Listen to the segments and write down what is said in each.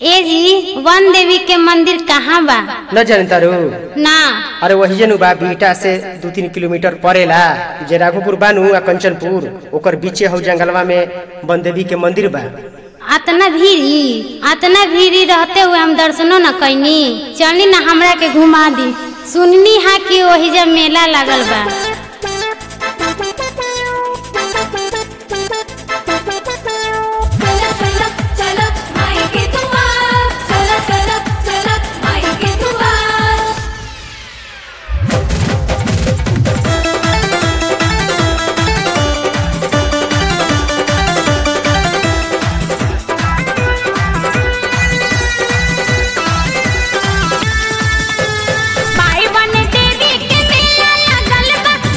ए जी वन देवी के मंदिर कहाँ बा न जानतारू ना अरे वही जनु बा बीटा से दू तीन किलोमीटर पड़ेला जे राघोपुर बानू आ कंचनपुर ओकर बीचे हौ जंगलवा में बनदेवी के मंदिर बा अतना भीड़ी अतना भीड़ी रहते हुए हम दर्शनो न कैनी चली ना हमरा के घुमा दी सुननी हा कि वही जब मेला लागल बा चला चला चला माई के दुआर चला चला चला माई के दुआर माई बन देवी के मेला लागल बा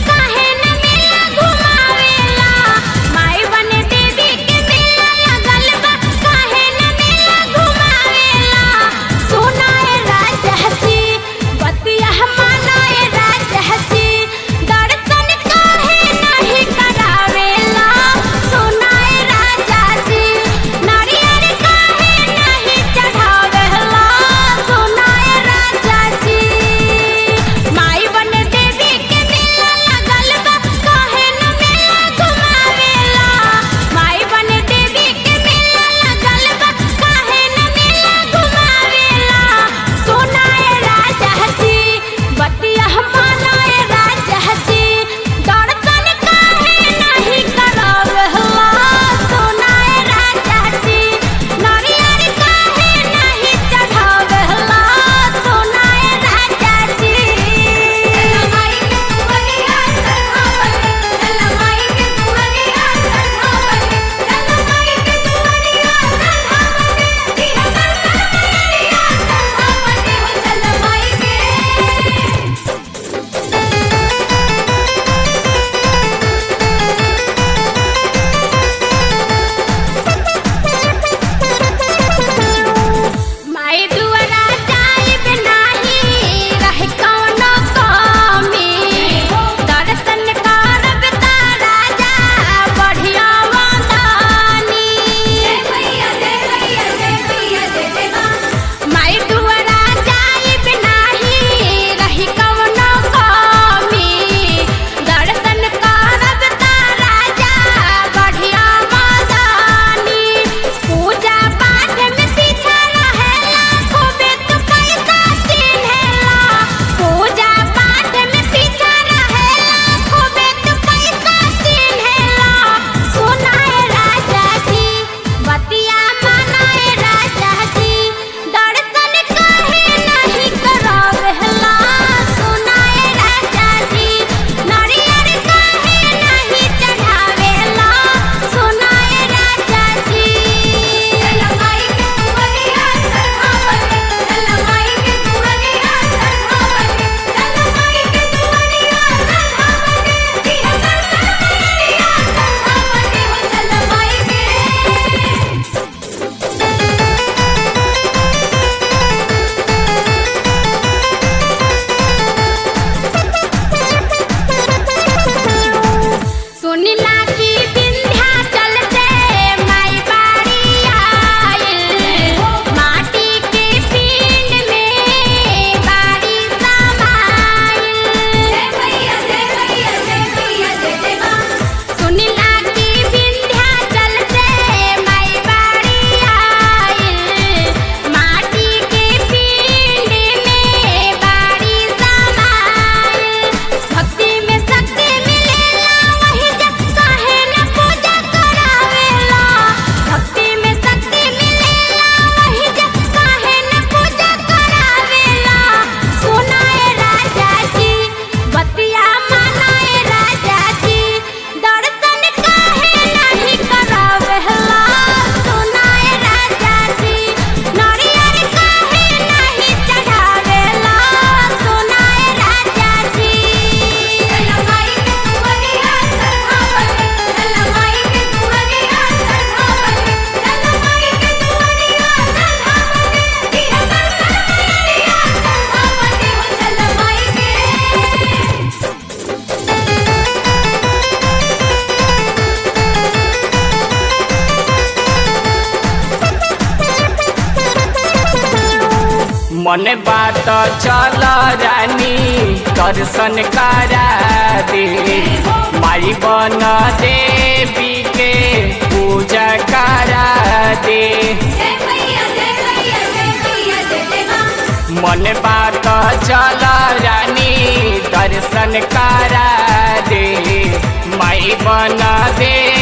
मन बात चल रानी दर्शन करा दे माई बन देवी के पूजा करा दे जय मैया जय मैया जय मैया जय जय माँ मन बात चल रानी दर्शन करा दे माई बन दे